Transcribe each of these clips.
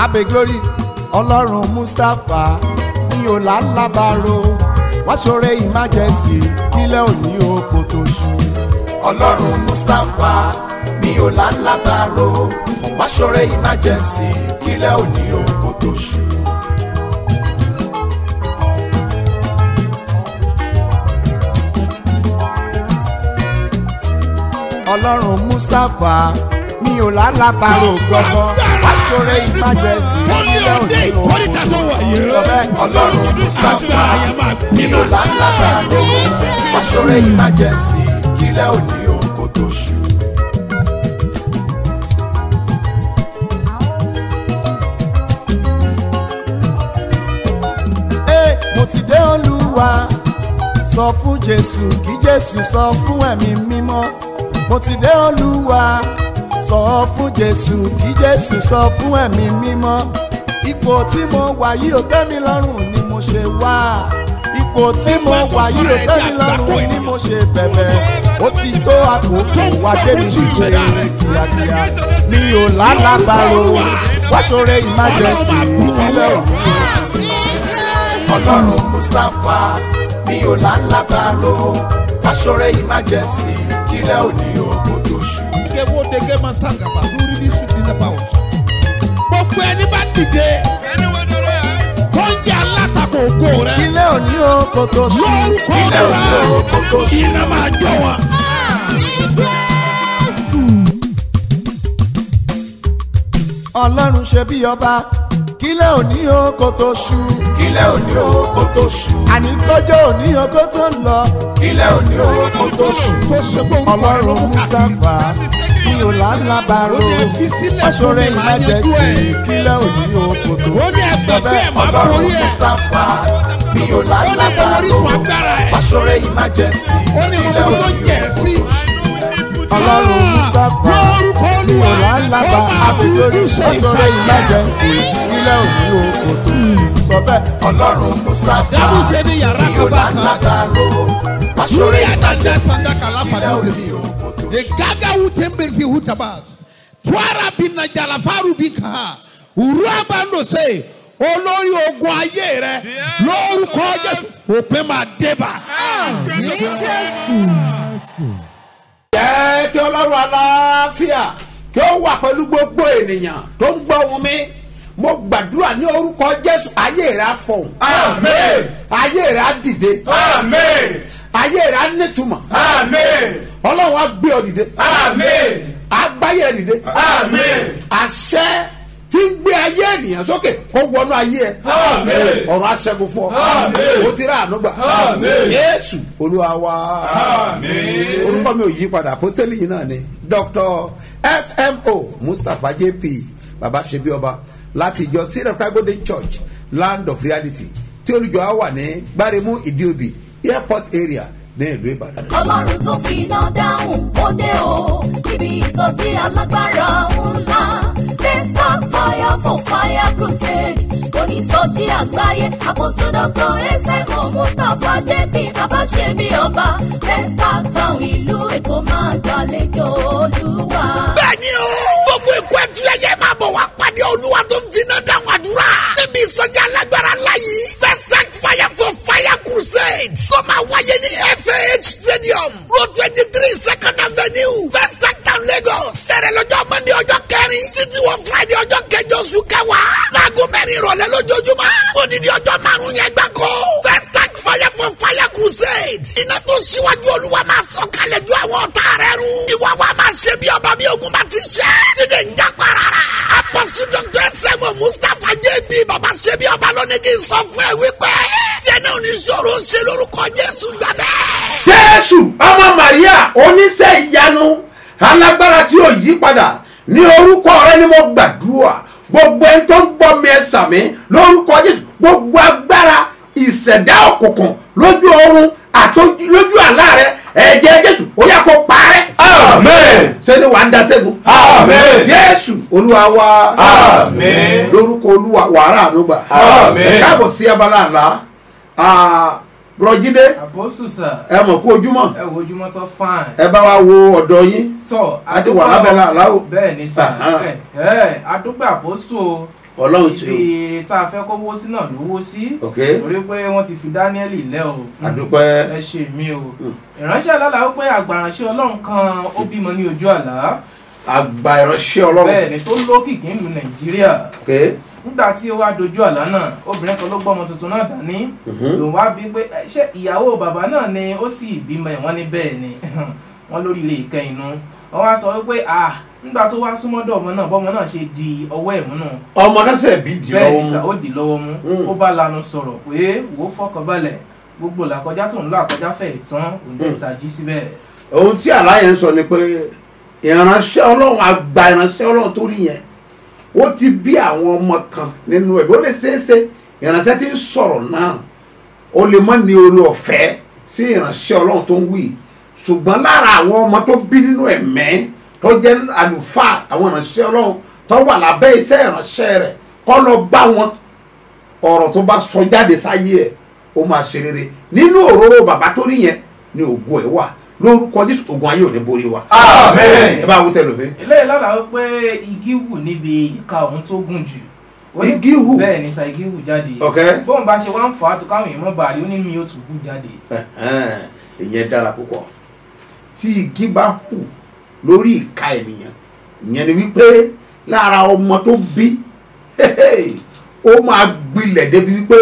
abe glory ọlọ́run mustapha mi ò lálábàárò wọ́n ṣoore emergency kílẹ̀ òní oko tó ṣú. ọlọ́run mustapha mi ò lálábàárò wọ́n ṣoore emergency kílẹ̀ òní oko tó ṣú. ọlọ́run mustapha mi ò lálábàárò gbọ́gbọ́ wọ́n ṣoore emergency kílẹ̀ òní oko tó ṣú. sọ bẹ́ẹ̀ ọlọ́run mustapha mi ò lálábàárò wọ́n ṣoore emergency kílẹ̀ òní oko tó ṣú. Ee, mo ti dé olúwa sọ fún jésù kí jésù sọ fún ẹ̀mí mímọ́ mo ti dé olúwa sọ fún jésù kí jésù sọ fún ẹ̀mí mímọ́ ipò tí mo wà yìí ò tẹ́ mi lọ́rùn ni mo ṣe wá ipò tí mo wà yìí ò tẹ́ mi lọ́rùn ni mo ṣe bẹ̀bẹ̀ ó ti tó àkókò wá débi ṣíṣe kíákíá mi ò lálàbàrò wá ṣoore emergency ìpínlẹ̀ òní ọlọ́run mustapha mi ò lálábàárò aṣọ́rẹ́ emergency kílẹ̀ òní òkú tó ṣú. Dege wo dege ma sangaba lórí ní sùn nínú ẹ̀bá ọ̀sán. Gbogbo ẹni bá dìde tó ń jẹ́ alátakò ògo rẹ̀. kílẹ̀ òní òkú tó ṣú. Lórúkọ kílẹ̀ òní òkú tó rẹ̀ ṣú. iná máa jọ wọn. ọlọ́run ṣe bí ọba kílẹ̀ òní òkú tó ṣú. kílẹ̀ òní òkú tó ṣú. àní kọjọ́ òní òkú tó ń lọ. kílẹ̀ òní òkú tó ṣú. Tó ṣe pé orúkọ rẹ̀ ló ọlọ́run mú káàkiri. mustapha mi ò lálábàárò Ó ní fi sílẹ̀ fún aṣọ́rẹ́ mi, màá yanjú emergency ẹ̀. kílẹ̀ òní òkú tó ṣú. Ó ní ẹgbẹ́ pé ẹ̀ máa ọlọ́run borí ẹ̀. mustapha mi ò Ó ní mo lálábàárò orísun agbára ẹ̀. aṣọ́rẹ́ emergency Ó ní mo kílẹ̀ mọ tó òní jẹ̀ òkú sí. tó ṣú. ọlọ́run mustapha Lórúkọ mi ò Olúwa, lálábà ó máa àbílórí fojú ṣe aṣọ́rẹ́ ìfàyà. emergency kílẹ̀ òní òkú tó ṣú. sọ bẹ́ẹ̀ ọlọ́run mustapha Dábùsẹ̀ ní yàrá mi ò kan bá sá. lálábàárò aṣọ́rẹ́ Lórí àdájọ́ emergency sàdákà láfàdà kílẹ̀ òde. òní òkú tó ṣú. Egaga wutembe fi hutabas. Twara bina jalafaru bika. Uraba ndo se. Olórí ogun ayé rẹ lórúkọ Jésù òpin máa débà. jẹ́ kí ọlọ́run aláfíà kí ó wà pẹ̀lú gbogbo ènìyàn tó ń gbọ́ wọn mi mo gbàdúrà ní orúkọ jésù ayé rẹ̀ á fọ̀hún. Amen. ayé rẹ̀ á dìde. Amen. ayé rẹ̀ á nítumọ̀. Amen. ọlọ́run á gbé ọ dìde. Amen. á gbáyé rẹ̀ dìde. Amen. àṣẹ tí ń gbé ayé ènìyàn sókè kó wọnú ayé ẹ. Amen. ọ̀run á ṣẹ́gun fún ọ. Amen. o ti rà àánú gbà. Amen. yéésù olúwa wa. Amen. orúkọ mi ò yí padà apostoli yìí náà ni dr smo mustapha jp baba ṣebi ọba láti ìjọ syrup golden church land of reality tí olùjọ á wà ní gbáremú ìdíòbí airport area ní ìlú ìbàdàn. ọlọ́run tó fi iná dáhùn ó dé o níbi ìsọjí alágbára ńlá desktop fire for fire crusade onísọjí àgbáyé apostle dr esemo mustapha jp babaṣebi ọba desktop town ìlú èkó máa gbàlejò olúwa. Bẹ́ẹ̀ni o, gbogbo ikú ẹtù ẹyẹ máa bọ̀ wá pàdé olúwa tó ń finá dáhùn àdúrà. Níbi ìsọjí alágbára láyé. First tank fire for fire crusade. Tó máa wáyé ní FAH stadium. Road twenty three second avenue. First tank town Lagos. Sẹ̀rẹ̀ lọ́jọ́ Mọ́ndé ọjọ́ kẹrin. Títí wọ Friday ọjọ́ kẹjọ oṣù kẹwàá. Láago mẹ́rin ìrọ̀lẹ́ lójoojúmọ́. Odidi ọjọ́ márùn-ún yẹn gbáko. First tank fire for fire crusade. Iná tó ṣíwájú olúwa máa sọ kalẹ̀ ju àwọn ọ̀tá rẹ̀ run. Ìwà wa máa ṣe bí ọba bí ogun bá ti ṣe. Tíde ń já parara. Apọ̀sù Dr. Sẹ́mu Mustapha JB bàbá ṣe bí ọba lónìí kì í sọ fún ẹ wípé. Tiẹ̀ náà ní sọ̀rọ̀ ṣe lórúkọ Jésù gbà bẹ́ẹ̀. jésù ọmọ maria oníṣẹ́ ìyanu alágbára tí ó yí padà ní orúkọ rẹ ni mo gbàdúrà gbogbo ẹni tó ń gbọ́ mi ẹ sàmí lórúkọ jésù gbogbo agbára ìṣẹ̀dá òkùnkùn lójú oorun àti lójú àlá rẹ ẹ̀jẹ̀ jésù ó yà kó parẹ́. Amen. sẹ́ni wàá da sẹ́gun. Amen. jésù olúwa wa. Amen. lórúkọ olúwa wàrà ànúgbà. Amen. káàbọ̀ sí abala àlá bùrọ̀jídé àbọ̀sù sà ẹ mọ̀ kú ojúmọ́ ẹ wo ojúmọ́ tó fine. ẹ bá wa wo ọ̀dọ̀ yín tọ́ a ti wà lábẹ́ làlá o. bẹ́ẹ̀ ni sà Aha. ẹ ẹ adúgbò àbọ̀sù o ọlọ́run tí o ibi tá a fẹ́ kó wó sí náà ló wó sí ok torí pé wọ́n ti fi dáníẹ́lì lẹ́ o àdúpẹ́ ẹ ṣe mí o ìránṣẹ́ alálà ó pé àgbàránṣẹ́ ọlọ́run kan ó bímọ ní ojú àlá àgbà ìránṣẹ́ ọlọ́run bẹ́ẹ̀ ni tó lókìkí ìlú nàìjíríà ok nígbà tí ó wá dojú àlá náà obìnrin kan ló gbọ́ ọmọ tuntun náà dání lòun wá bí pé "Ẹ, ṣé ìyàwó bàbá náà ni ó sì bímọ ẹ̀ wọ́n ní bẹ́ẹ̀ ni wọ́n lórí ilé ìkẹyìn nu wọ́n wá sọ wípé ah nígbà tó wá súnmọ́dọ̀ ọmọ náà bọ́mọ náà ṣe di ọwọ́ ẹ̀ múnú ọmọ náà sẹ̀ bí dì bẹ́ẹ̀ lọ́wọ́ ni sà mú ó dì lọ́wọ́ mú Mm. ó bá lanu sọ̀rọ̀ pé wò ó fọkànbalẹ̀ gbogbo làkọjá tó ń lọ àkọjá fẹ̀ tán òun jẹ́ ìtají síbẹ̀ ohun tí àlàyé ń sọ ni pé ìránṣẹ́ ọlọ́run àgbà ìránṣẹ́ ọlọ́run tó rí yẹn ó ti bí àwọn ọmọ kan nínú ẹ̀bí ó lè ṣeéṣe ìránṣẹ́ tí ń sọ̀rọ̀ náà ó lè má ní orí ọ̀fẹ́ sí ìránṣẹ́ ọlọ́run tó ń wí ṣùgbọ́n lára àwọn ọmọ tó bí nínú ẹ̀mẹ́ tó jẹ́ àlùfáà àwọn ìránṣẹ́ ọlọ́run tó wà lábẹ́ iṣẹ́ ìránṣẹ́ rẹ̀ kọ́ lọ bá wọn ọ̀rọ̀ tó bá sọ jáde sáyé ẹ̀ ó máa ṣe rere nínú òróró bàbá tó rí yẹn ni ògo ẹ̀ wà lórúkọ jésù ogun ayé ò ní borí wa. Amen. ẹ bá wú tẹ̀lé mi. eléyìí lọ́la ó pé igi wù níbi ìka òun tó gùn jù Ó ní- Igi hù? bẹ́ẹ̀ ni sa igi wù jáde Ok. bóun bá ṣe wá ń fà á tó káwọn èèyàn mọ́ bàálí ó ní mi ó tún hù jáde Ẹ̀hẹ́n, ìyẹn dára púpọ̀ tí igi bá hù lórí ìka ènìyàn ìyẹn ni wípé lára ọmọ tó bí ó máa gbilẹ̀ débi wípé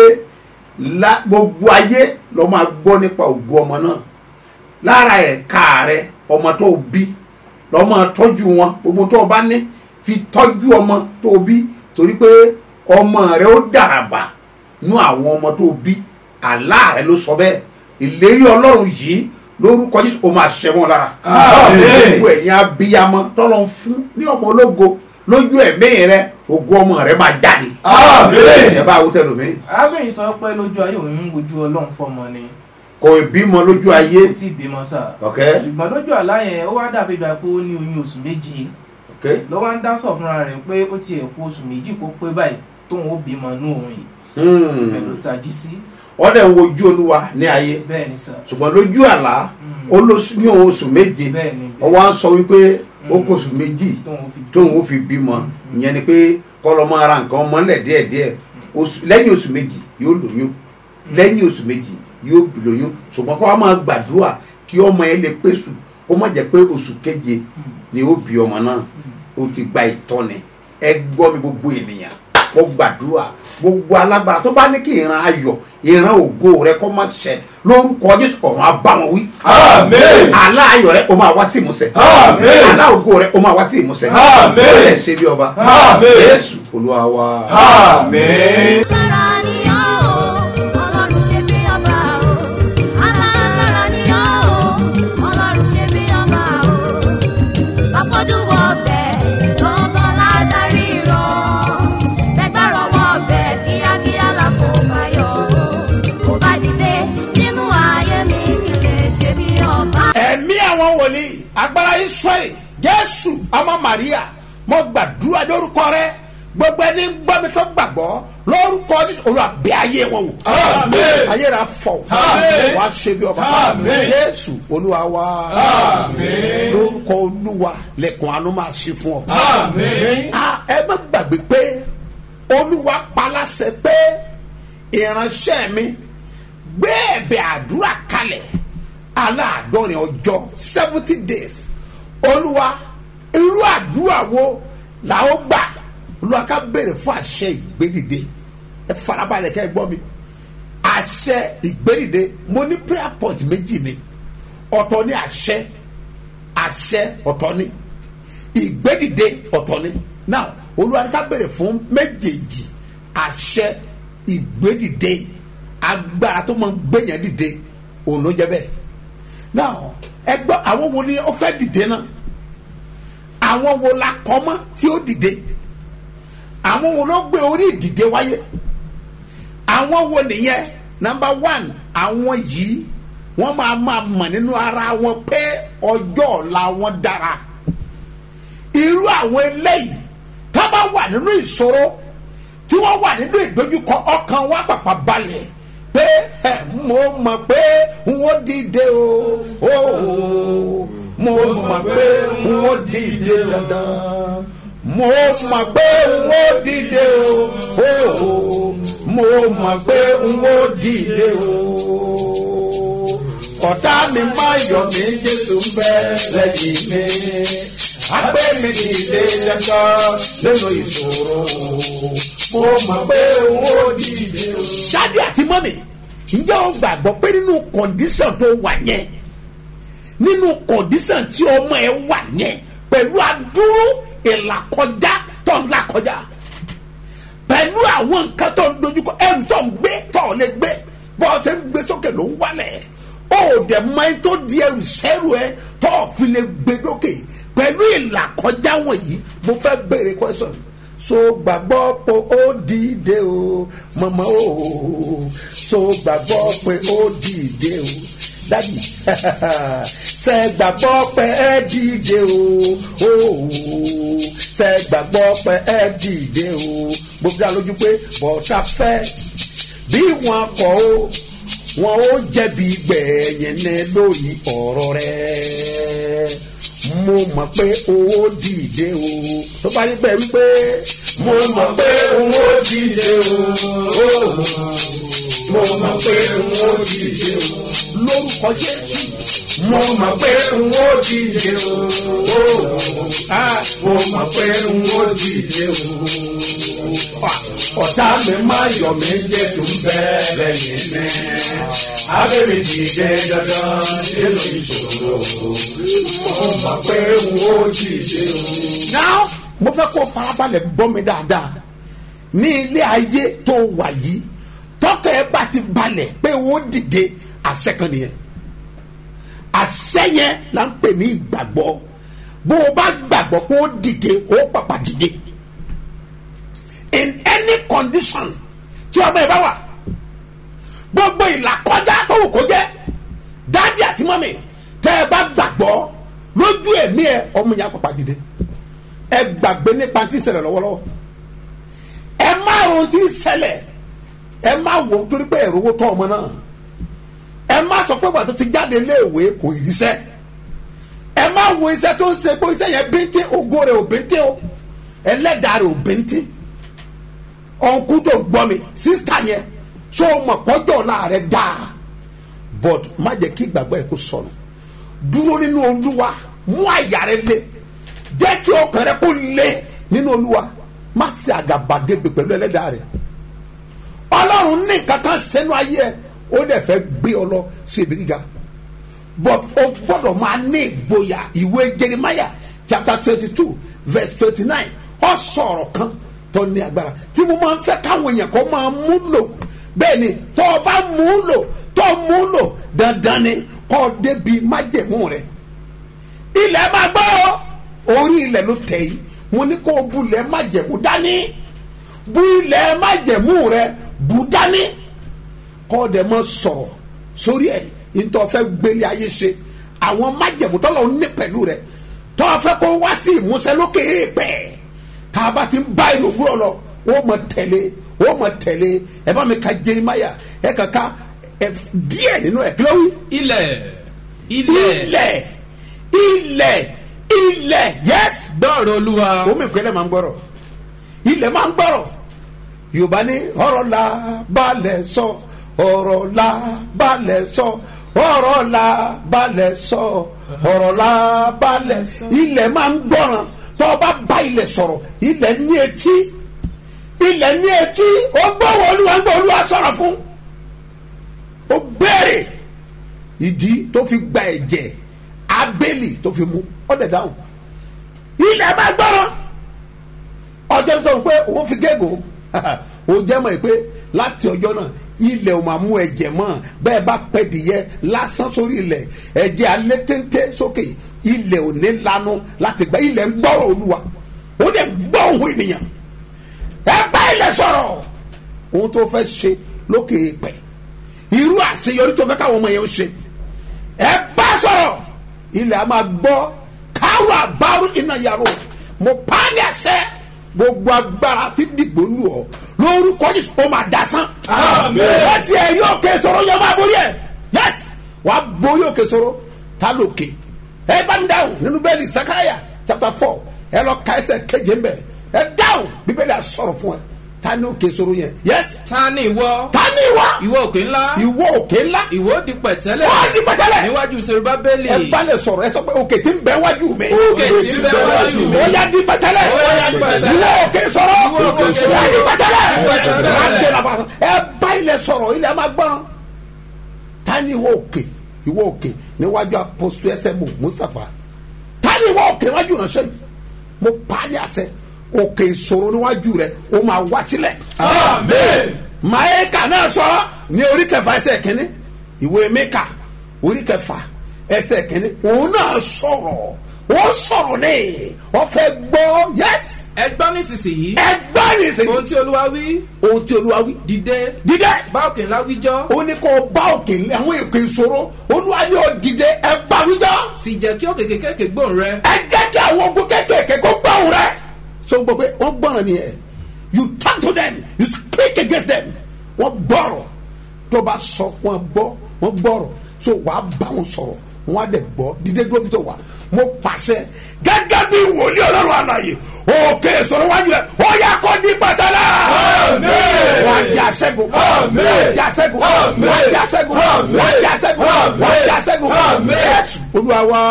lá- gbogbo ayé ló máa gbọ́ nípa ògo ọmọ náà lára ẹ̀ka rẹ ọmọ tó bí lọ́ máa tọ́jú wọn gbogbo tó o bá ní fi tọ́jú ọmọ tó o bí torí pé ọmọ rẹ ó dàràbà nú àwọn ọmọ tó o bí àlá rẹ ló sọ bẹ́ẹ̀ ìlérí ọlọ́run yìí lórúkọ jésù ó máa ṣẹ wọn lára Àmín. gbogbo ẹ̀yin abiyamọ tọ́lọ́ ń fún ní ọmọ ológo lójú ẹ̀mí rẹ ògo ọmọ rẹ máa jáde Àmín. ẹ bá wútẹ́ lómi arábìnrin sọ pé lójú ayé òun ń wojú ọlọ́run fọmọ ni kò ìbímọ lójú ayé kò tí ì bímọ sà ok ṣùgbọ́n lójú àlá yẹn ó wá dàbí ìgbà pé ó ní oyún oṣù méje ok ló wá ń dá sọ fúnra rẹ̀ pé ó ti ẹ̀kú oṣù méjì kó pé báyìí tóun ó bímọ nú òun yìí Hmm. bẹ́ẹ̀ ló tají sí ọ̀dẹ̀ ń wojú olúwa ní ayé bẹ́ẹ̀ ni sà ṣùgbọ́n lójú àlá ó lóṣù ní oṣù méje bẹ́ẹ̀ ni ọwọ́ á sọ wípé ó kó oṣù méjì tóun ó fi tóun ó fi bímọ ìyẹn ni pé kọ́lọ́ máa ra nǹkan ọmọlẹ̀ díẹ̀díẹ̀ oṣù- lẹ́yìn oṣù méjì yóò lóyún lẹ́yìn oṣù méjì yóò bí lóyún ṣùgbọ́n kó wá máa gbàdúrà kí ọmọ yẹn lè pèsè kó má jẹ́ pé oṣù keje ni ó bí ọmọ náà ó ti gba ìtọ́ni ẹ gbọ́ mi gbogbo ènìyàn kó gbàdúrà gbogbo alágbára tó bá ní kí ìran ayọ̀ ìran ògo rẹ kó má ṣẹ lórúkọ jésù ọ̀run á bá wọn wí Amen. àlá ayọ̀ rẹ ó máa wá sí ìmúṣẹ Àmín. àlá ògo rẹ ó máa wá sí ìmúṣẹ Àmín. ó lè ṣe bí ọba Àmín. jésù olúwa wa. Amen. Alágbára ni ọ́ o, Ọlọ́run ṣe bí ọba o. Alágbára ni ọ́ o, Ọlọ́run ṣe bí ọba o. Afọ́jú wọ ọbẹ̀, lọ́gán ládàrí rọ̀. Bẹ́gbàrọ̀ wọ ọbẹ̀, kíákíá la kò bá yọ o. Mo bá dìde sínú ayé mi kí lè ṣe bí ọba. ẹ̀mí àwọn wòlíì agbára israẹli jésù ọmọ maria mo gbàdúrà lórúkọ rẹ gbogbo ẹni gbọ́ mi tó gbàgbọ́ lórúkọ jésù olúwa bẹ̀ ayé wọn wò Àmín. ayé rà fọ Àmín. wàá ṣe bí ọba Àmín. jésù olúwa wa Àmín. lórúkọ olúwa lẹ̀kùn àánú máa ṣí fún ọ. Àmín. Ah, ẹ má gbàgbé pé olúwa paláṣẹ pé ìránṣẹ́ mi gbé ẹ̀bẹ̀ àdúrà kalẹ̀ aláàdọ́rin ọjọ́ seventy days olúwa irú àdúrà wo la ó gbà olúwa ká béèrè fún àṣẹ ìgbédìde ẹ farabalẹ̀ kẹ́ ẹ gbọ́ mi àṣẹ ìgbédìde mo ní prayer point méjì ni ọ̀tọ̀ ní àṣẹ àṣẹ ọ̀tọ̀ ni ìgbédìde ọ̀tọ̀ ni now olúwa ní ká béèrè fún méjèèjì àṣẹ ìgbédìde agbára tó máa ń gbéyàn dìde òun ló jẹ bẹ́ẹ̀ now ẹgbẹ́ àwọn wo ni ó fẹ́ dìde náà àwọn wo la kọ́ mọ́ tí ó dìde àwọn wo ló gbé orí ìdìde wáyé àwọn wo nìyẹn number one àwọn yìí wọ́n máa máa mọ̀ nínú ara wọn pé ọjọ́ ọ̀la wọn dára irú àwọn eléyìí tá bá wà nínú ìṣòro tí wọ́n wà nínú ìdojúkọ ọkàn wa pàpà balẹ̀ pé ẹ mo mọ̀ pé n ó dìde o ó mo mọ̀ pé n ó dìde dandan mo mọ̀ pé n ó dìde o o mo mọ̀ pé n ó dìde o ọ̀tá mi má yọ̀ mí jésù ń bẹ lẹ́yìn mi agbé mi dìde dandan nínú ìṣòro mo mọ̀ pé n ó dìde o. jáde àti mọ́mì ǹjẹ́ o gbàgbọ́ pé nínú kọ̀ǹdíṣàn tó wà yẹn nínú kọ̀ǹdíṣàn tí ọmọ ẹ wà yẹn pẹ̀lú adúrú ìlàkọjá tó ń làkọjá pẹ̀lú àwọn nǹkan tó ń dojúkọ ẹ̀rù tó ń gbé tó ò lè gbé bọ́ ọ ṣe ń gbé sókè ló ń wálẹ̀ ó dẹ̀ mọ ẹni tó di ẹrù sẹ́rù ẹ tó ò fi lè gbé dókè pẹ̀lú ìlàkọjá wọ̀nyí mo fẹ́ béèrè question so gbàgbọ́ pé ó dìde o mọ̀mọ́ o so gbàgbọ́ pé ó dìde o dadi ṣe gbàgbọ́ pé ẹ dìde o o ṣe gbàgbọ́ pé ẹ dìde o gbogbo dá lójú pé bọ́tà fẹ́ bí wọn kọ́ o wọn ó jẹ̀bi gbẹ̀yìn ní lórí ọ̀rọ̀ rẹ̀ mo mọ̀ pé owó dìde o tó bá rí bẹ́ẹ̀ wípé mo mọ̀ pé owó dìde o mo mọ̀ pé owó dìde o lórúkọ jésù mo mọ̀ pé owó dìde o mo mọ̀ pé owó dìde o ọ̀tá mi máa yọ̀ mí jésù ń bẹ́ lẹ́yìn mi abẹ́mi dìde dandan nínú ìṣòro mo mọ̀ pé owó dìde o. now mo fẹ́ kó farabalẹ̀ gbọ́ mi dáadáa ní ilé ayé tó wà yìí tọ́kẹ́ ẹ bá ti balẹ̀ pé ó dìde àṣẹ kan nìyẹn àṣẹ yẹn là ń pè ní ìgbàgbọ́ bó o bá gbàgbọ́ pé ó dìde ó pàpà dìde in any condition tí ọmọ ẹ bá wà gbogbo ìlàkọjá tó wù kó jẹ́ dáàdì àti mọ́mì tẹ́ ẹ bá gbàgbọ́ lójú ẹ̀mí ẹ ọmọ yẹn á pàpà dìde ẹ gbàgbé nípa tí ń ṣẹlẹ̀ lọ́wọ́lọ́wọ́ ẹ má ron tí ń ṣẹlẹ̀ ẹ má wò ó torí pé ẹ̀rọ owó tọ́ ọmọ náà ẹ má sọ pé wà tó ti jáde léèwé kò ríṣẹ́ ẹ má wo iṣẹ́ tó ń ṣe pé iṣẹ́ yẹn bíntín ògo rẹ̀ ò bíntín o ẹlẹ́dàá rẹ̀ ò bíntín ọ̀nkú tó gbọ́ mi sísítà yẹn ṣó o mọ̀ pọ́jọ́ ọ̀la rẹ̀ dáa but má jẹ́ kí ìgbàgbọ́ ẹ̀ kó sọnù dúró nínú olúwa mú àyà rẹ lé jẹ́ kí ọkàn rẹ kó lé nínú olúwa má ṣe àgàbàgebè pẹ̀lú ẹlẹ́dàá rẹ̀ ọlọ́run ní nǹkan kan sẹ́nu ayé ẹ̀ ó dẹ̀ fẹ́ gbé ọ lọ sí ibi gíga but o gbọ́dọ̀ máa ní ìgboyà ìwé jeremiah chapter twenty two verse twenty nine ọ sọ̀rọ̀ kan tó ní agbára tí mo máa ń fẹ́ káwọn èèyàn kó máa mú lò bẹ́ẹ̀ ni tó o bá mú lò tó o mú lò dandan ni kó o débi májẹ̀mú rẹ̀ ilẹ̀ máa gbọ́ orí ilẹ̀ ló tẹ̀ yìí mo ní kó o bulẹ̀ májẹ̀mú dání bu ilẹ̀ májẹ̀mú rẹ̀ bu dání kọ́ ọ dẹ̀ mọ́ sọ̀rọ̀ sórí ẹ̀ ntọ́ fẹ́ gbélé ayé ṣe àwọn májẹ̀mú tọ́lọ̀ ní pẹ̀lú rẹ̀ tọ́ fẹ́ kó wá sí ìmúṣẹ lókè èèpẹ̀ tá a bá ti ń bá ìlú òwúrọ̀ lọ ó mọ̀ tẹ̀lé ó mọ̀ tẹ̀lé ẹ bá mi ka jerimaya ẹ kàn ká ẹ díẹ̀ nínú ẹ̀ kí ló wí. ilẹ̀ ilẹ̀ ilẹ̀ ilẹ̀ ilẹ̀ yes gbọ́rọ̀ olúwa omi ìpínlẹ̀ máa ń gbọ́rọ̀ ilẹ̀ máa ń gbọ́rọ̀ yorùbá ní ọ̀rọ̀ la balẹ̀ sọ ọ̀rọ̀ la balẹ̀ sọ ọ̀rọ̀ la balẹ̀ sọ ọ̀rọ̀ la balẹ̀ sọ ilẹ̀ máa ń gbọ́ràn tó o bá bá ilẹ̀ sọ̀rọ̀ ilẹ̀ ní etí ilẹ̀ ní etí ó gbọ́wọ́ olúwa ń gbọ́ olúwa sọ̀rọ̀ fún ó béèrè ìdí tó fi gba ẹ̀jẹ̀ abẹ́lì tó fi mú ọ̀dẹ̀ dáhùn ilẹ̀ máa gbọ́ràn ọjọ́ sọ pé òun fi gégùn ó jẹ́ mọ̀ pé láti ọjọ́ náà ilẹ̀ ò máa mú ẹ̀jẹ̀ mọ́ bẹ́ẹ̀ bá pẹ́ dìyẹ lásán sórí ilẹ̀ ẹ̀jẹ̀ alẹ́ téńté sókè ilẹ̀ ò ní lanu láti gba ilẹ̀ ń gbọ́rọ̀ olúwa ó dẹ̀ gbọ́ òun ènìyàn ẹ bá ilẹ̀ sọ̀rọ̀ ohun tó fẹ́ ṣe lókè pẹ̀ irú àṣeyọrí tó fẹ́ káwọn ọmọ yẹn ń ṣe ẹ bá sọ̀rọ̀ ilẹ̀ a máa gbọ́ káwọn àbárò iná yàrá mo pa á ní àṣẹ gbogbo agbára ti dìgbò lù ọ lórúkọ jésù ó máa dasán. Àmín. wọ́n ti ẹ̀ yóò ké sọ̀rọ̀ yẹn máa borí ẹ̀ yẹ́s wàá borí òkè sọ̀rọ̀ ta lókè ẹ bá mi dáhùn nínú bẹ́ẹ̀ni sakaraya chapter four ẹ lọ ka ẹsẹ̀ keje mbẹ ẹ dáhùn bíbélì àsọ̀rọ̀ fún ẹ ta ni òkè ìṣòro yẹn yẹs ta ni ìwọ ta ni ìwọ ìwọ òkè ńlá ìwọ òkè ńlá ìwọ di pẹ̀tẹ́lẹ̀ Ó di pẹ̀tẹ́lẹ̀. níwájú serubábélì ẹ bá lè sọ̀rọ̀ ẹ sọ pé òkè tí ń bẹ wájú mi Òkè tí ń bẹ wájú mi. ó yá di pẹ̀tẹ́lẹ̀ Ó yá di pẹ̀tẹ́lẹ̀. ìwọ òkè sọ̀rọ̀ Ìwọ òkè ó sọ̀rọ̀. yá di pẹ̀tẹ́lẹ̀ Pẹ̀tẹ́lẹ̀. Má dé la fa ẹ bá ilẹ̀ sọ̀rọ̀ ilẹ̀ máa gbọ́n ta ni ìwọ òkè ìwọ òkè níwájú apọ́sù ẹsẹ̀ mu mustapha ta ni ìwọ òkè níwájú ìránṣẹ́ yìí mo pa á ní àṣẹ òkè ìṣòro níwájú rẹ ó máa wá sílẹ̀ amen maeka náà sọ ní orí kẹfà ẹsẹ̀ kínní ìwé mẹ́ka orí kẹfà ẹsẹ̀ kínní òun náà sọ̀rọ̀ ó sọ̀rọ̀ ní ọ̀fẹ́ gbọ́ yẹ́s ẹ gbọ́ nísinsìnyí ẹgbẹ́ nìsín ohun tí olúwa wí ohun tí olúwa wí dìde dídẹ́ bá òkè ńlá wíjọ́ ó ní kó o bá òkè ní àwọn èkó ìṣòro olúwa ní o dìde ẹ bá wíjọ́ sì jẹ́ kí òkè kékèké gbóhùn rẹ ẹ jẹ́ kí àwọn ogun kékèké kó gbọ́hùn rẹ so gbọ́ pé wọ́n gbọ́ràn nìyẹn you talk to them you speak against them wọ́n gbọ́rọ̀ tó bá sọ wọ́n gbọ́ wọ́n gbọ́rọ̀ so wàá bá wọn sọ̀rọ̀ wọ́n á dẹ̀ gbọ́ dídé dúró bí tó wà mo pàṣẹ gẹ́gẹ́ bí wòlíì ọlọ́run àlàyé òkè ìṣòro wájú rẹ̀ ó yà kó di pàtàlà. wà á di àṣẹ́gun wà á di àṣẹ́gun wà á di àṣẹ́gun wà á di àṣẹ́gun wà á di àṣẹ́gun yẹ́sù olúwa wa.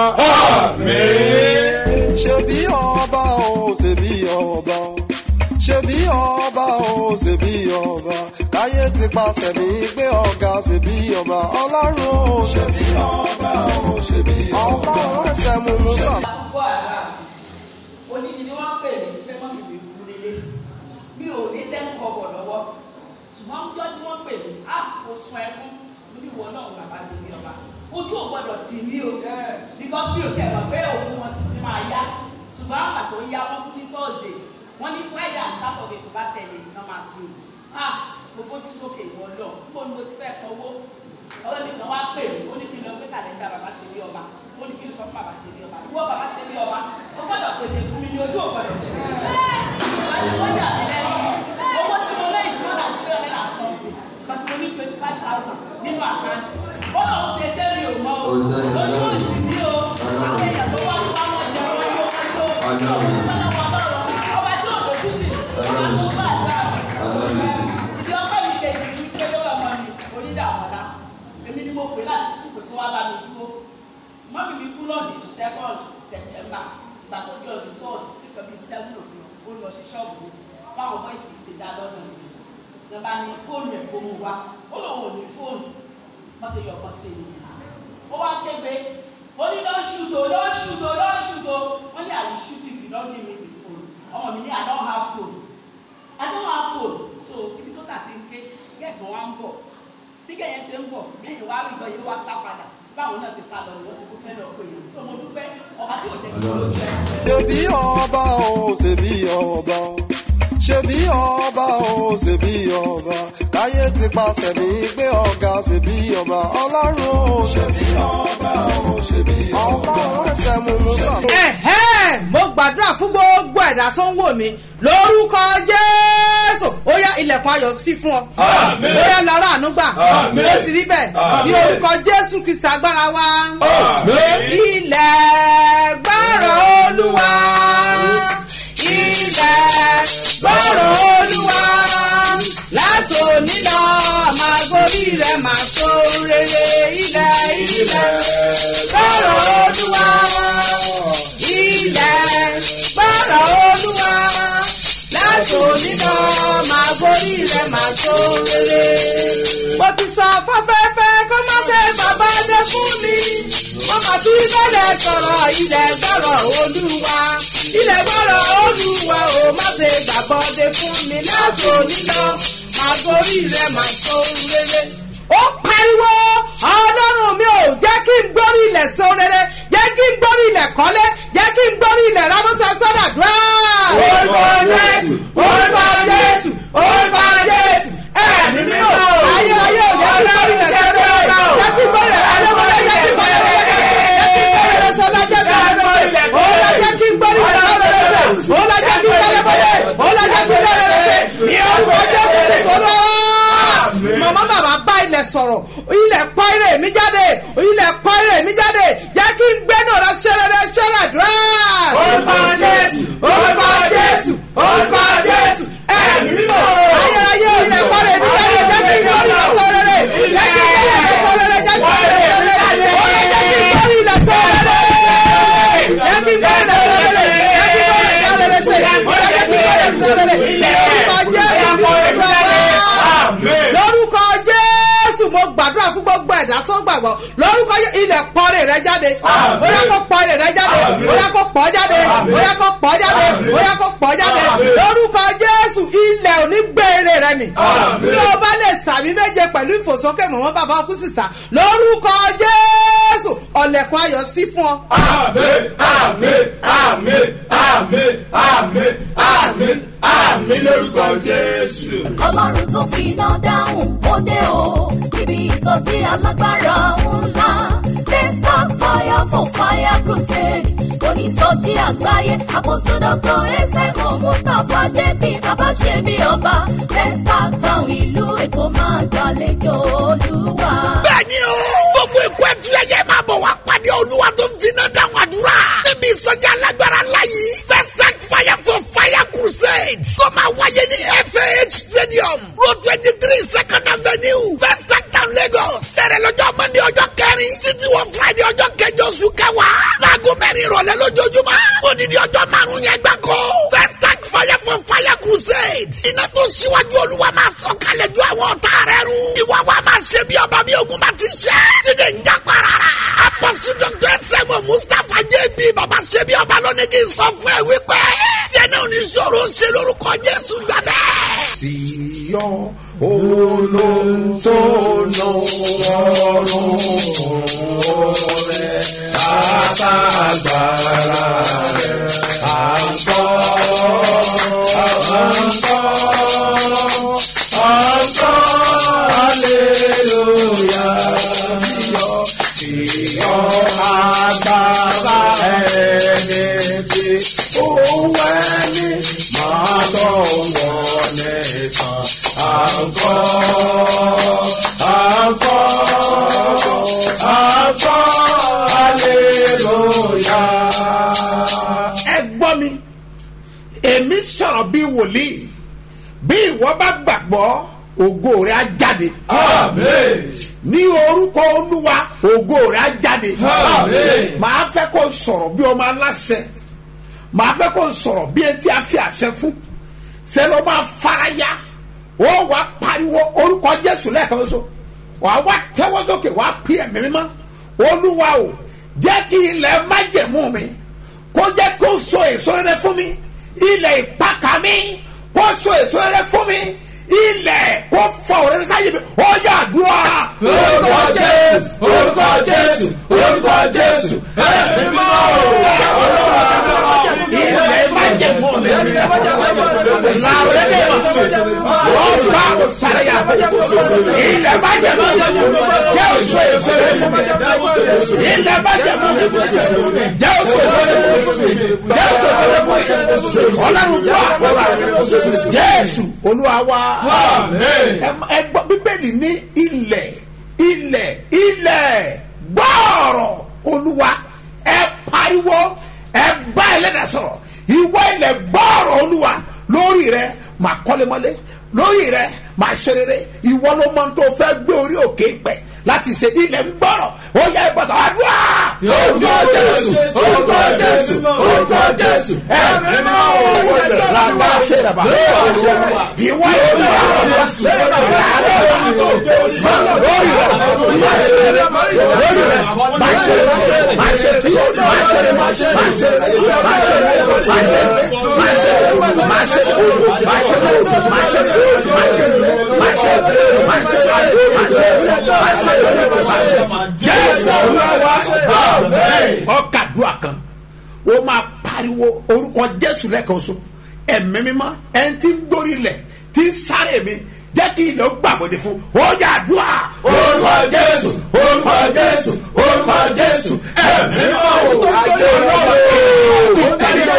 ṣebí ọba o ṣebí ọba o ṣebí ọba o ṣebí ọba káyé ti pàṣẹ mi gbé ọ̀gá ṣebí ọba ọlọ́run o ṣebí ọba o ṣebí ọba ọlọ́run ẹsẹ̀ mú mú sàn. fún àrà onídìí ni wọ́n pè mí pé wọ́n fi mi kú lélẹ̀ mi ò ní tẹ́ ń kọ bọ̀ lọ́wọ́ ṣùgbọ́n ọjọ́ tí wọ́n pè mí á mo sun ẹkún mo ní wọ náà bàbá sí mi ọba ojú ò gbọdọ̀ tì mí o because mi ò tẹ̀ mọ̀ pé òun wọn sì sí máa yá ṣùgbọ́n àgbà tó yá wọ́n kú ní thursday wọ́n ní friday and saturday tó bá tẹ̀lé náà máa sí i ah mo gbójú sókè ìwọ lọ níbo ni mo ti fẹ́ kan owó ọ̀rẹ́ mi kan wá pè mí ó ní kí n lọ gbé kàlẹ́ńdà bàbá sí mi ọba ó ní kí n sọ fún bàbá sí mi ọba ìwọ bàbá sí mi ọba ó gbọ́dọ̀ pèsè fún mi ní ojú ò gbọ́dọ̀ tì í ìwádìí ó yà mí lẹ́nu owó tí mo lé is more than three hundred and something but mo ní twenty five thousand nínú àkáǹtì ó lọ́ọ́ ṣe ṣé mi ò mọ o lójú ò tì mí o àwọn èèyàn tó wá wá wọn jẹ wọn yóò wá tó ọlọ́wọ́ ọlọ́run ọba tí ò lójú tì ọlọ́run bá àgbà mi ìdí ọkọ mi kejì ní pé lórí ọmọ mi onídàmọ́lá èmi ni mo pè láti sùn pé kó wá bá mi dúró mọ́mí mi kú lọ́ọ̀dì second september gbàtọ́ bí ọdún third nǹkan bíi seven o'clock ó lọ sí ṣọ́ọ̀bù mi báwọn bọ́ìsì ṣe dá lọ́dọ̀ mi nígbà ní fóònù ẹ̀ kó mu wá ó lóun ò ní fóònù wọ́n ṣe yọ ọkàn sí i ó wá kégbe ó ní lọ́ọ́ ṣùtò lọ́ọ́ ṣùtò lọ́ọ́ ṣùtò wọ́n ní àwọn ṣùtì fi lọ́ọ́ ní mi ní fóònù ọmọ mi ní I don't have phone I don't have phone so ibi tó sàti ń ké gẹ́gẹ́ wá ń bọ̀ bí kẹ́yìn ṣe ń bọ̀ kẹ́yìn wá rí gbọ́ yìí wá sá padà báwọn náà ṣe sá lọ ni wọ́n ṣe kó fẹ́ lọ pé yìí fún ọmọ dúpẹ́ ọba tí ò jẹ́ kí ló jẹ́ ṣebí ọba o ṣebí ọba o ṣebí ọba o ṣebí ọba káyé ti pàṣẹ mi gbé ọ̀gá ṣebí ọba ọlọ́run o ṣebí ọba o ṣebí ọba ọlọ́run ẹsẹ̀ mú mú sàn. ẹ̀hẹ́ mo gbàdúrà fún gbogbo ẹ̀dá tó ń wò mí lórúkọ jésù ó yá ilẹ̀kùn ayọ̀ sí fún ọ Àmín. ó yá lọ́rọ̀ àánú gbà Àmín. ó ti rí bẹ́ẹ̀ ní Àmín. orúkọ jésù kìsì agbára wa Àmín. ilẹ̀ gbọ́rọ̀ olúwa ilẹ̀ gbọ́rọ̀ olúwa látòní lọ máa gorí rẹ̀ máa tó rere ilẹ̀ ilẹ̀ gbọ́rọ̀ olúwa ilẹ̀ gbọ́rọ̀ olúwa látòní lọ máa gorí rẹ̀ máa tó rere. mo ti sọ fáfẹ́fẹ́ kó má ṣe bàbá dé fún mi mo mà tún bẹ̀rẹ̀ sọ̀rọ̀ ilẹ̀ gbọ́rọ̀ olúwa ilẹ̀ gbọ́rọ̀ olúwa ò má ṣe gbàgbọ́ dé fún mi látòní lọ máa gorí rẹ̀ máa tó rere ó pariwo ọlọ́run mi ò jẹ́ kí n gbórí ilẹ̀ so rere jẹ́ kí n gbórí ilẹ̀ kọ́lé jẹ́ kí n gbórí ilẹ̀ rámọ́tà sọ́dà dúrà. orúkọ jésù orúkọ jésù orúkọ jésù ẹ̀mí mímọ́ ayé ayé ò jẹ́ kí n gbórí ilẹ̀ so rere jẹ́ kí n gbórí ilẹ̀ alẹ́mọ́lẹ́ jẹ́ kí n gbórí ilẹ̀ sọ́dà jẹ́ kí n gbórí ilẹ̀ sọ́dà jẹ́ kí n gbórí ilẹ̀ sọ́dà jẹ́ kí n gbórí ilẹ̀ sọ́dà ó lọ jẹ́ kí n gbórí ilẹ̀ sọ́dà ó lọ jẹ́ kí n gbórí ilẹ̀ sọ́dà ní orúkọ jésù ti sọ́dọ̀ màmá bàbá bá ilẹ̀ sọ̀rọ̀ ilẹ̀ pọ́ ire mi jáde ilẹ̀ pọ́ ire mi jáde jẹ́ kí n gbẹ́nu rẹ ṣẹlẹ̀ ṣẹlẹ̀ dúrà. orúkọ jésù orúkọ jésù ẹ̀mí mímọ́ ayérayé ilẹ̀ kọ́lé mi jáde jẹ́ kí n lórí ilẹ̀ sọ rere jẹ́ kí n lórí ilẹ̀ sọ rere jẹ́ kí n lórí ilẹ̀ sọ rere ó lè jẹ́ kí n lórí ilẹ̀ sọ rere jẹ́ kí n lórí ilẹ̀ sọ rere jẹ́ kí n lórí ilẹ̀ sọ rere ṣe ó lè jẹ́ kí n lórí ilẹ̀ sọ rere lórúkọ jésù mo gbàdúrà fún gbogbo ẹ̀dá tó gbàgbọ́ lórúkọ Jésù, ilẹ̀ pọ́nrẹ́ rẹ jáde bóyá kó pọ́nrẹ́ rẹ jáde bóyá kó pọ́ jáde bóyá kó pọ́ jáde bóyá kó pọ́ jáde lórúkọ jésù ilẹ̀ ò ní gbére rẹ nì tí o bá lè sàmì méje pẹ̀lú ìfòsókè mọ̀mọ́ bàbá ọkú sísà lórúkọ jésù ọ̀lẹ̀kùn ayọ̀ sí fún ọ. Àmín, àmín, àmín, àmín, àmín, àmín, àmín lórúkọ Jésù. ọlọ́run tó fi iná dáhùn ó dé o níbi ìsọjí alágbára ńlá desktop fire for fire crusade onísọjí àgbáyé apostle dr esemo mustapha jp bàbá ṣe bí ọba desktop town ìlú èkó máa gbàlejò olúwa. bẹ́ẹ̀ni o gbogbo ikú ẹtù ẹyẹ máa bọ̀ wá pàdé olúwa tó ń finá dáhùn àdúrà níbi ìsọjí alágbára láyé first tank fire for fire crusade tó máa wáyé ní fah stadium road twenty three second avenue first tank town lagos sẹ̀rẹ̀ lọ́jọ́ monday ọjọ́ kẹrin títí wọ friday ọjọ́ kẹjọ oṣù kẹwàá láago mẹ́rin ìrọ̀lẹ́ lójoojúmọ́ odidi ọjọ́ márùn-ún yẹn gbáko first tank fire for fire crusade iná tó ṣíwájú olúwa máa sọ kalẹ̀ ju àwọn ọ̀tá rẹ̀ run ìwà wa máa ṣe bí ọba bí ogun bá ti ṣe tíde ń já parara apọ́sù dr sẹ́mu mustapha jb baba ṣe bí ọba lónìí kì í sọ fún ẹ wípé tiẹ̀ náà ní sọ̀rọ̀ ṣe lórúkọ jésù gbàgbẹ́. Síyọ́ olóńtónú ọ̀run rẹ̀ àtàgbàrà rẹ̀ àǹkọ́ àǹkọ́ àǹkọ́ aleluya síyọ́ síyọ́ agbára ẹni tí ó wẹ́ni máa tọ̀ wọlé tán àǹkọ́ àǹkọ́ àǹkọ́ aleluya. ẹ gbọ́ mi èmi sọ̀rọ̀ bí wòlíì bí ìwọ bá gbàgbọ́ ògo rẹ̀ á jáde. Àmín. ní orúkọ olúwa ògo rẹ̀ á jáde. Àmín. màá fẹ́ kó sọ̀rọ̀ bí ọmọ aláṣẹ màá fẹ́ kó sọ̀rọ̀ bí etí a fi àṣẹ fún ṣe ló máa faraya ó wà pariwo orúkọ jésù lẹ́ẹ̀kan ṣoṣo wà wá tẹ́wọ́ sókè wà pí ẹ̀mí mímọ́ olúwa o jẹ́ kí ilẹ̀ májẹ̀mú mi kó jẹ́ kó so èso rere fún mi ilẹ̀ ìpàkà mi kó so èso rere fún mi ilẹ̀ kó fọ òrèrè sáyé mi ó yà dùn à. Orúkọ Jésù, orúkọ Jésù, orúkọ Jésù, ẹ̀mí mímọ́ ilẹ̀ májẹ̀mú mi làwọn ẹgbẹ́ ma so wọ́n bá o sáré yà ilẹ̀ májẹ̀mú mi jẹ́ oṣù èso rẹ̀ fún mi ilẹ̀ májẹ̀mú mi jẹ́ oṣù èso rẹ̀ fún mi jẹ́ oṣù èso rẹ̀ fún mi ọlọ́run bọ́ àkọ́rọ́ rẹ̀ jésù olúwa wa ẹ gbọ́ bíbélì ní ilẹ̀ ilẹ̀ ilẹ̀ gbọ́ọ̀rọ̀ olúwa ẹ pariwo ẹ bá ẹlẹ́dàá sọ̀rọ̀ ìwọ ilẹ̀ gbọ́ọ̀rọ̀ olúwa lórí rẹ máa kọ́lé mọ́lé lórí rẹ máa ṣe rere ìwọ ló mọ tó fẹ́ gbé orí òkè pẹ̀ láti ṣe ilẹ̀ ń gbọ́rọ̀ ó yẹ ìbọ̀tọ̀ àdúrà. Orúkọ Jésù, orúkọ Jésù, orúkọ Jésù, ẹ̀mí mímọ́ owó ilẹ̀ lágbá ṣe rẹ̀bà ìwọ ìlú ọkàdúrà kan ó máa pariwo orúkọ jésù lẹ́ẹ̀kan so ẹ̀mí mímọ́ ẹni tí ń gbórí lẹ̀ tí ń sáré mi jẹ́ kí ilẹ̀ ó gbàgbọ́dé fún ó yà dùà. Orúkọ Jésù, orúkọ Jésù, orúkọ Jésù, ẹ̀mí mímọ́ owó ayé ọlọ́run.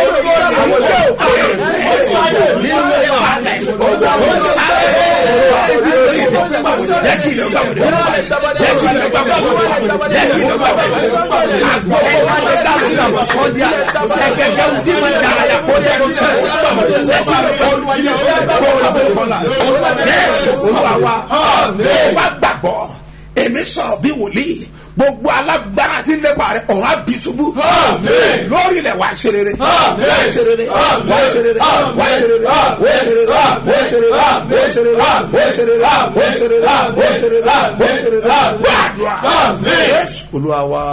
jẹ́ kí ilẹ̀ ó gbàgbọ́dé jẹ́ kí ilẹ̀ ó gbàgbọ́dé jẹ́ kí ilẹ̀ ó gbàgbọ́dé àgbo wọn lè dá lórí àwọn sọ́ndíà ẹgbẹ́gbẹ́ wù sí wọn dára yà kó lè lórí ẹ̀ sọ̀rọ̀ bí wòlíì gbogbo alágbára tí ń lépa rẹ ọ̀run àbí ṣubú Àmín. lórí ilẹ̀ wá ṣe rere Àmín. wá ṣe rere Àmín. wá ṣe rere wá ṣe rere wá ṣe rere wá ṣe rere wá ṣe rere wá ṣe rere wá ṣe rere wá ṣe rere wá ṣe rere gbàdúrà Àmín. Jésù olúwa wa.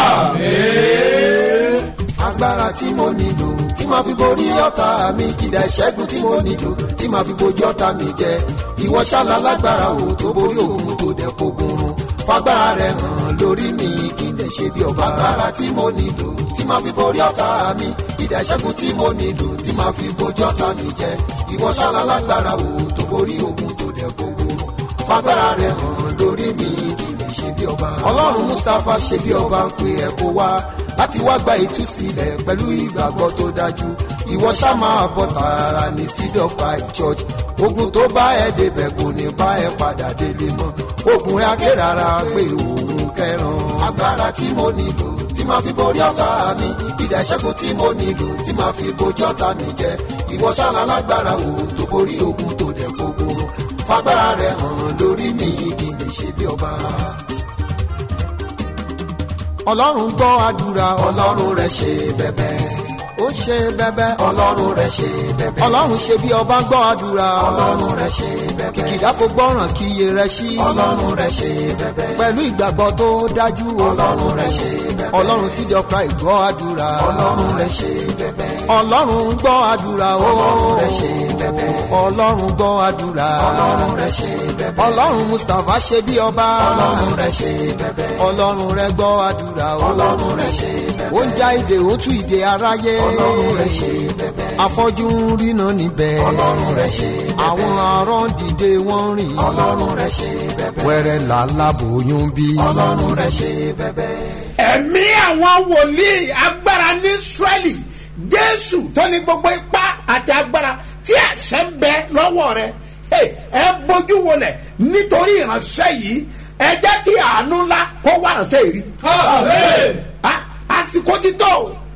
agbára tí mo nílò tí màá fi borí ọ̀tá mi kìdá ìṣẹ́gun tí mo nílò tí màá fi bojú ọ̀tá mi jẹ ìwọ ṣálá lágbára o tó borí òun tó dẹ̀ fogun run fagbára rẹ hàn lórí mi kí n dẹ̀ ṣe bí ọba agbára tí mo nílò tí màá fi borí ọ̀tá mi kìdá ìṣẹ́gun tí mo nílò tí màá fi bojú ọ̀tá mi jẹ ìwọ ṣálá lágbára o tó borí òun tó dẹ̀ fogun run fagbára rẹ hàn lórí mi kí n dẹ̀ ṣe bí ọba ọlọ́run mustapha ṣe bí ọba ń pe ẹ̀ kó wá láti wá gba ìtúsílẹ̀ pẹ̀lú ìgbàgbọ́ tó dájú ìwọ ṣá máa bọ̀ tààrà ní seed of five church ogun tó bá ẹ débẹ̀ kò ní bá ẹ padà délé mọ́ ogun ẹ akérara pé òun kẹran agbára tí mo nílò tí máa fi borí ọ̀tá mi ìdá ìṣẹ́gun tí mo nílò tí máa fi bojú ọ̀tá mi jẹ ìwọ ṣáná lágbára wo tó borí ogun tó dẹ̀ gbogbo fagbára rẹ hàn lórí mi kí n lè ṣe bí ọba ọlọ́run gbọ́ àdúrà ọlọ́run rẹ̀ ṣe bẹ̀bẹ̀ ó ṣe bẹ̀bẹ̀ ọlọ́run rẹ̀ ṣe bẹ̀bẹ̀ ọlọ́run ṣe bí ọba gbọ́ àdúrà ọlọ́run rẹ̀ ṣe bẹ̀bẹ̀ kìkìdá kò gbọ́ràn kí iye rẹ̀ sí ọlọ́run rẹ̀ ṣe bẹ̀bẹ̀ pẹ̀lú ìgbàgbọ́ tó dájú ọlọ́run rẹ̀ ṣe bẹ̀bẹ̀ ọlọ́run sídi ọkra ìgbọ́ àdúrà ọlọ́run rẹ̀ ṣe bẹ̀bẹ̀ ọlọ́run gbọ́ àdúrà ọlọ́run rẹ̀ ṣe bẹ̀bẹ̀ ọlọ́run gbọ́ àdúrà ọlọ́run rẹ̀ ṣe bẹ̀bẹ̀ ọlọ́run mustapha ṣe bí ọba ọlọ́run rẹ̀ ṣe bẹ̀bẹ̀ ọlọ́run rẹ̀ gbọ́ àdúrà ọlọ́run rẹ̀ ṣe bẹ̀bẹ̀ ó ń já ìdè ó tú ìdè aráyé ọlọ́run rẹ̀ ṣe bẹ̀bẹ̀ afọ́jú ń ríná níbẹ̀ ọlọ́run rẹ̀ ṣe bẹ̀bẹ̀ àwọn arán dìde wọ́n rìn ọlọ́run rẹ̀ ṣe bẹ̀bẹ̀ wẹ́rẹ́ làlábòóyún bí ọlọ́run rẹ̀ ṣe bẹ̀bẹ̀. ẹ̀mí àwọn wòlíì agbára ní israẹli jésù tó ní gbogbo ipá àti agbára tí àṣẹ ń bẹ lọ́wọ́ rẹ Hey, ẹ bójú wọlẹ̀ nítorí ìránṣẹ́ yìí ẹ jẹ́ kí àánú ńlá kó wà ránṣẹ́ yìí rí. Àmín. Ah, àsìkò ti tó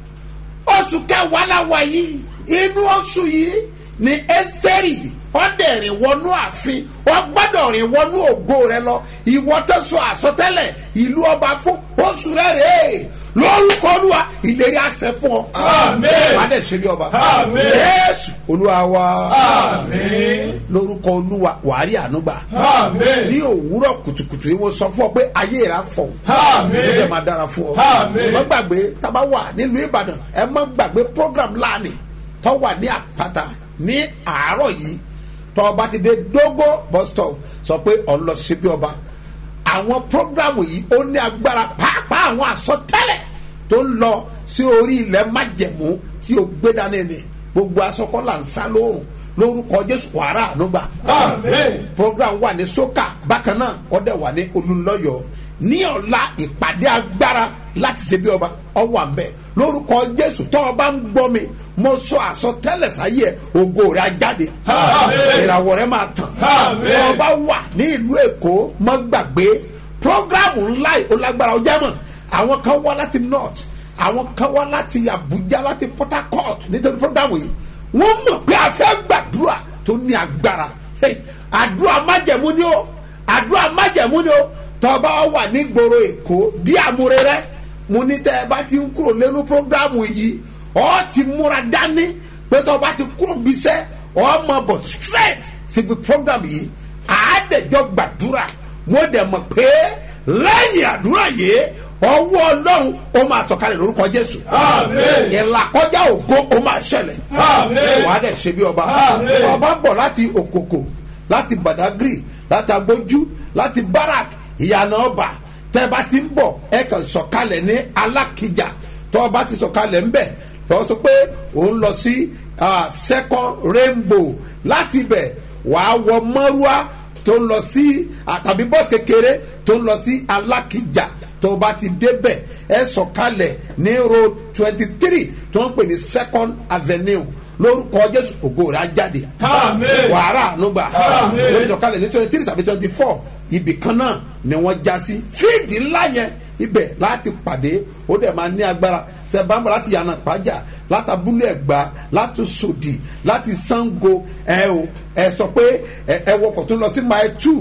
oṣù kẹwàá la wà yìí inú oṣù yìí ni ẹ́sítẹ́rì ọ̀dẹ̀rìn wọnú ààfin ọgbọ́dọ̀ rìn wọnú ògo rẹ lọ ìwọ tó sọ àsọtẹ́lẹ̀ ìlú ọba fún oṣù rẹ rèé lórúkọ olúwa ìlérí àṣẹ fún ọ. Àmín. wàá dẹ̀ ṣe bí ọba. Àmín. yéésù olúwa wa Àmín. lórúkọ olúwa wàárí ànúgbà Àmín. ní òwúrọ̀ kùtùkùtù yìí wọ́n sọ fún ọ pé ayé rà fọ̀ Àmín. ó dẹ̀ máa dára fún ọ Àmín. má gbàgbé tábà wà nílùú ìbàdàn ẹ má gbàgbé program láàánì tó wà ní àpáta ní àárọ̀ yìí tó ọba ti dé dógó bus stop sọ pé ọ̀ ń lọ sí bí ọba àwọn program yìí ó ní agbára pàápàá àwọn àsọtẹ́lẹ̀ tó ń lọ sí orí ilẹ̀ májẹ̀mú tí o gbé dání ni gbogbo asọkọ́là ń sá lóòrùn lórúkọ jésù wàrà ànúgbà Àmín. program wà ní soka bákan náà ọdẹ wà ní olùlọyọ ní ọ̀la ìpàdé agbára láti ṣe bí ọba ọwọ́ àmbẹ̀ lórúkọ jésù tó ọba ń gbọ́ mi mo sọ àsọtẹ́lẹ̀ sáyé ẹ̀ ògo rẹ̀ á jáde Àmín. ìràwọ̀ rẹ̀ máa tàn Àmín. tó ọba wà ní ìlú èkó mọ́ gbàgbé program ńlá yìí ó lágbára ọjà mọ̀ àwọn kan wá láti north àwọn kan wá láti abuja láti port harcourt nítorí program yìí wọ́n mọ̀ pé a fẹ́ gbàdúrà tó ní agbára Hey, àdúrà májẹ̀mú ni ó àdúrà májẹ̀mú ni ó tọ́ba wà ní gbòòrò èkó dí àmúre rẹ mo ní tẹ́ ẹ bá ti ń kúrò lẹ́nu program yìí ọ́ ti múra dání pé tọ́ba ti kúrò bíṣẹ́ ọ́ mọ̀ bọ̀ straight síbi program yìí àádẹ́jọ́ gbàdúrà mo dẹ̀ mọ̀ pé lẹ́yìn àdúrà yìí ọwọ́ ọlọ́run ó máa sọ̀kalẹ̀ lórúkọ jésù Àmín. ìlàkọjá ògo ó máa ṣẹlẹ̀ Àmín. wàá dẹ̀ ṣe bí ọba Àmín. ọba bọ̀ láti òkòkò láti badagry láti agbójú láti barak ìyànà ọba tẹ́ bá ti ń bọ̀ ẹ kàn sọ̀kalẹ̀ ní alákìjà tọ́ ọba ti sọ̀kalẹ̀ ń bẹ̀ tọ́ sọ pé òun lọ sí ah, second rainbow láti bẹ̀ wàá wọ mọ́rúwá tó ń lọ sí àtàbí bọ́ọ̀sì kékeré tó ń lọ sí alákìjà tó o bá ti débẹ̀ ẹ sọ̀kalẹ̀ ní road twenty three tó ń pè ní second avenue lórúkọ jésù ògo rẹ̀ á jáde Àmín. wàhálà ànúgbà Àmín. lórí sọ̀kalẹ̀ ní twenty three tàbí twenty four ibì kan náà ni wọ́n já sí fíìdì ńlá yẹn ibẹ̀ láti pàdé ó dẹ̀ máa ní agbára tẹ bá ń bọ̀ láti yànnà pàjá láti abúlé ẹ̀gbá láti sòdì láti sango ẹ o ẹ sọ pé ẹ ẹ wọkọ̀ tó lọ sí mile two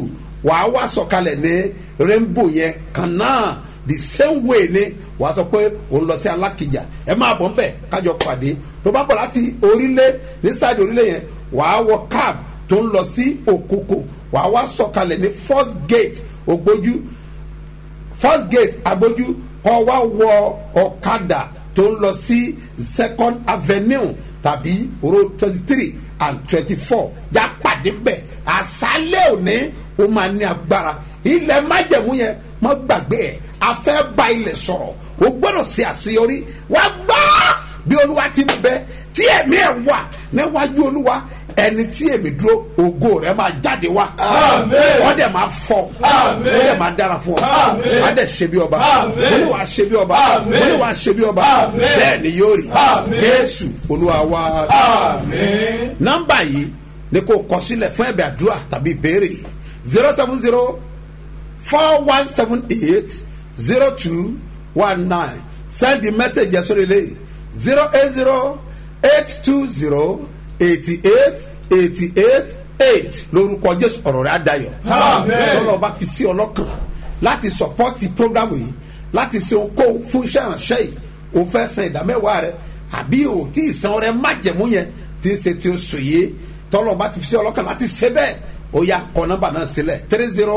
wàá wá sọ̀kalẹ̀ ní rainbow yẹn kan náà the same way ni wàá sọ pé òun lọ sí alákìjà ẹ máa bọ̀ nbẹ̀ kájọ pàdé tó bá bọ̀ láti orílẹ̀ ní sáàdì orílẹ̀ yẹn wàá wọ cab tó ń lọ sí òkòkò wàá wá sọ̀kalẹ̀ ní first gate ògbójú first gate agbójú kọ́ wá wọ ọ̀kadà tó ń lọ sí second avenue tàbí road twenty three and twenty four já pàdé bẹ́ẹ̀ àṣálẹ̀ òní ó máa ní agbára ilẹ̀ májẹ̀mú yẹn mọ́ gbàgbé ẹ̀ afẹ́ bá ilẹ̀ sọ̀rọ̀ o gbọ́dọ̀ ṣe àṣeyọrí wá gbọ́ bí olúwa ti bẹ tí ẹ̀mí ẹ̀ wà níwájú olúwa ẹni tí èmi dúró ògo rẹ máa jáde wá Àmín. wọ́n dẹ̀ máa fọ Àmín. wọ́n dẹ̀ máa dára fún ọ Àmín. wọ́n á dẹ̀ ṣe bí ọba Àmín. wọ́n ní wàá ṣe bí ọba Àmín. wọ́n ní wàá ṣe bí ọba Àmín. bẹ́ẹ̀ ni yóò rí Àmín. jésù olúwa wa Àmín. nọ́mbà yìí ni kò kọ sílẹ̀ fún ẹ̀bẹ̀ àdúrà tàbí ìbéèrè zero seven zero four one seven eight zero two one nine send the message yẹn sórí eléyìí zero eight zero eight two zero eighty eight eighty eight eight lórúkọ jésù ọ̀rọ̀ rẹ̀ àdayọ̀ Àmín. lọ́lọ́ bá fi sí ọlọ́kàn láti sọpọ́tì prógrámù yìí láti ṣe okòwò fún iṣẹ́ ìránṣẹ́ yìí o fẹ́ san ìdámẹ́wàá rẹ àbí o tí ì san rẹ májẹ̀mú yẹn tí ń ṣe tí o sò yé tọ́lọ́ bá ti fi sí ọlọ́kàn láti ṣe bẹ́ẹ̀ o yà kọ́ nọ́mbà náà sílẹ̀ three zero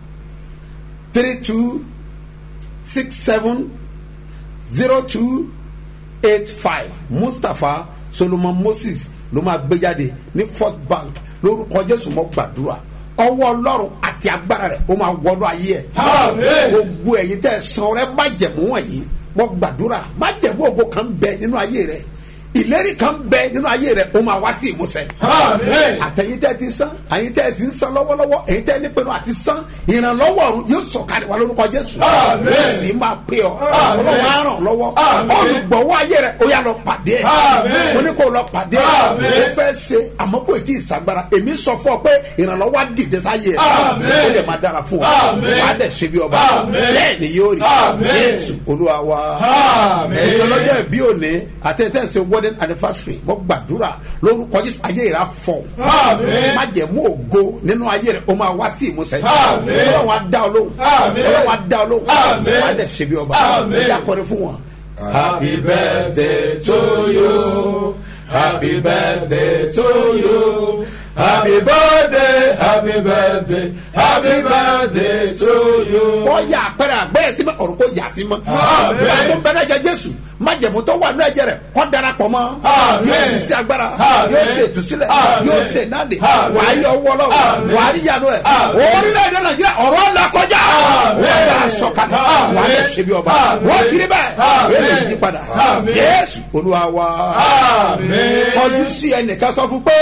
three two six seven zero two eight five mustapha solomon moses ló máa gbé jáde ní first bank lórúkọ jésù mọ gbàdúrà ọwọ́ ọlọ́run àti agbára rẹ̀ ó máa wọnú ayé ẹ̀ Àmín. gbogbo ẹ̀yin tẹ́ ẹ san rẹ májẹ̀mú wọ̀nyí mọ gbàdúrà májẹ̀mú ògo kan bẹ nínú ayé rẹ̀ ìlérí kan bẹ nínú ayé rẹ̀ ó máa wá sí ìmúṣẹ Àmín. àtẹ̀yìn tẹ́ ti san àyìn tẹ́ sì ń san lọ́wọ́lọ́wọ́ èyí tẹ́ nípinnu àti san ìrànlọ́wọ́ ọ̀run yóò sọ̀kalẹ̀ wá lórúkọ jésù Àmín. yóò sì máa pè ọ́ Àmín. ọlọ́wọ́ á ràn lọ́wọ́ Àmín. olùgbọ̀wọ́ ayé rẹ̀ ó yà lọ pàdé ẹ̀ Àmín. mo ní kó lọ pàdé ẹ̀ Àmín. ó fẹ́ ṣe àmọ́ kò tí ì sàgbára èmi sọ fún ọ pé ìrànlọ́wọ́ á dìde sáyé ẹ̀ Àmín. ó dẹ̀ máa dára fún ọ Àmín. wà á dẹ̀ ṣe bí ọba Àmín. bẹ́ẹ̀ ni yóò rí Àmín. jésù olúwa wa Àmín. ẹ̀yin ọlọ́jọ́ ìbí òní àti ẹ̀tẹ́ ṣe wedding anniversary mo gbàdúrà lórúkọ jésù ayé rẹ̀ á fọ̀ Àmín. má jẹ́ mú ògo nínú ayé rẹ̀ ó máa wá sí ìmúṣẹ Àmín. ọlọ́run á dá ọ lóhùn Àmín. ọlọ́run á dá ọ lóhùn Àmín. wà á dẹ̀ ṣe bí ọba Àmín. ẹ̀jẹ̀ akọrin fún wọn. Happy birthday to you. Happy birthday to you. Happy birthday, happy birthday, happy birthday to you. wọ́n yà àpẹẹrẹ àgbẹ̀yẹ sí mọ́ ọ̀run kò yà sí mọ́. Àmín. ìyá tó ń bẹ lẹ́jẹ̀ jésù májẹ̀mú tó wà ní ẹ̀jẹ̀ rẹ̀ kọ́ darapọ̀ mọ́. Àmín. yóò sì sí agbára Àmín. yóò sì ètùsílẹ̀ Àmín. yóò sì náde Àmín. wà á rí ọwọ́ lọ́wọ́ Àmín. wà á rí yanu ẹ̀. Àmín. orílẹ̀-èdè nàìjíríà ọ̀rọ̀ ọ̀la kọjá. Àmín. wọ́n yà sọ̀kalẹ̀ Àmín. wà á lẹ̀ ṣe bí ọba. Àmín. wọ́n kiri bẹ́ẹ̀ Àmín. wọ́n lè yí padà. Àmín. jésù olúwa wa. Àmín. kọjú sí ẹnìkan sọ fún pé.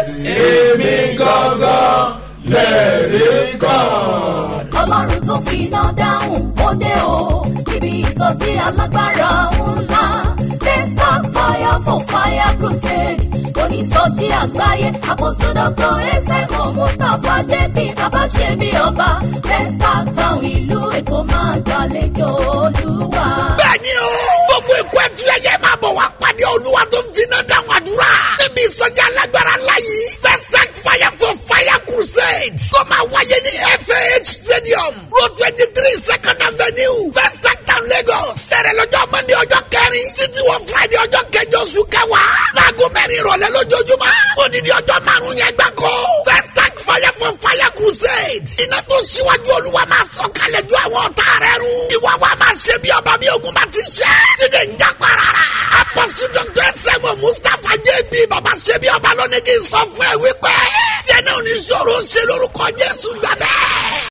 Èmi gangan lẹ́rìí kan. ọlọ́run tó fi iná dáhùn ó dé o níbi ìsọjí alágbára ńlá desktop fire for fire crusade onísọjí àgbáyé apostle dr esemo mustapha jp babaṣẹ́mi ọba desktop town ìlú èkó máa gbàlejò olúwa. bẹ́ẹ̀ni o gbogbo ikú ẹtù ẹyẹ máa bọ̀ wá pàdé olúwa tó ń finá dáhùn àdúrà níbi ìsọjí alágbára láyé first tank fire for fire crusade tó máa wáyé ní fah stadium road twenty three second avenue first tank town lagos sẹ̀rẹ̀ lọ́jọ́ monday ọjọ́ kẹrin títí wọ friday ọjọ́ kẹjọ oṣù kẹwàá láago mẹ́rin ìrọ̀lẹ́ lójoojúmọ́ odidi ọjọ́ márùn-ún yẹn gbáko first tank fire for fire crusade iná tó ṣíwájú olúwa máa sọ kalẹ̀ ju àwọn ọ̀tá rẹ̀ run ìwà wa máa ṣe bí ọba bí ogun bá ti ṣe tíde ń jápa rárá apọ̀sù dr sẹ́mu mustapha jb baba ṣe bí ọba lónìí kì í sọ fún ẹ wípé tí ẹ náà ní sọ̀rọ̀ ṣe lórúkọ jésù gbàgbẹ́